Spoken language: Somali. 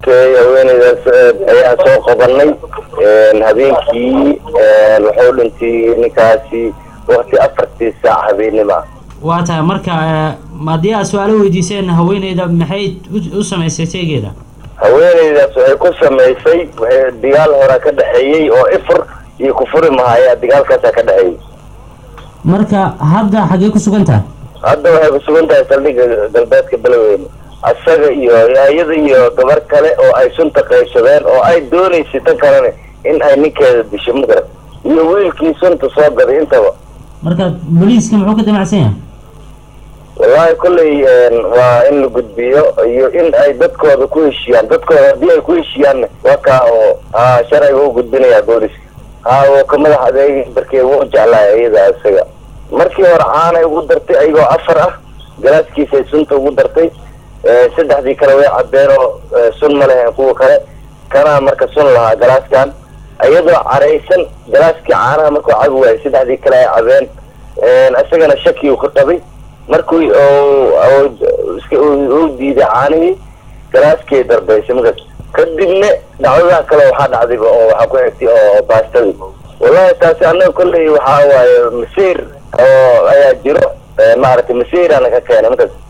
okay haweeneydaas ayaan soo qabanay habeenkii wuxuu dhintay ninkaasi wakti afartii saac habeenima waa tahay marka haddii aad su-aalo weydiiseen haweeneyda maxay u samaysay seegeeda haweeneydaas waxay ku samaysay waxay dagaal horaa ka dhexeeyey oo ifur iyo kufuri mahaya dagaalkaasaa ka dhexeeyey marka hadda xaggee ku sugan tahay hadda waxay ku sugan tahay saldhigga galbeedka beloweyne asaga iyo iyada iyo gabar kale oo ay sunta qaybsadeen oo ay doonaysay tan kalena in ay ninkeeda disho magarat iyo wiilkii sunta soo gaday intaba marka booliiska muxuu ka damacsan yahay wallahi kolley waa in la gudbiyo iyo in ay dadkooda ku heshiiyaan dadkooda haddii ay ku heshiiyaanna waa kaa oo ha sharciga u gudbinayaa booliska ha oo ka madax adeeg darkee wuu jeclaay iyada isaga markii hore caanay ugu dartay ayagoo afar ah galaaskiisay sunta ugu dartay saddexdii kale way cabeen oo sun ma lehen kuwa kale kanaa marka sun lahaa galaaskan iyadoo caraysan galaaskii caanaha markuu cabi waayay saddexdii kale ay cabeen isagana shaki uu ka qabay markuu uu diiday caanihii galaaskii darbaysay markaas kadibna dhacdadaha kale waxaa dhacdayba oo waxaa ku xigtay oo baastadii wallahi taasi annaga kolley waxaa waaye masiir oo ayaa jiro maaragtay masiirana ka keenay markaas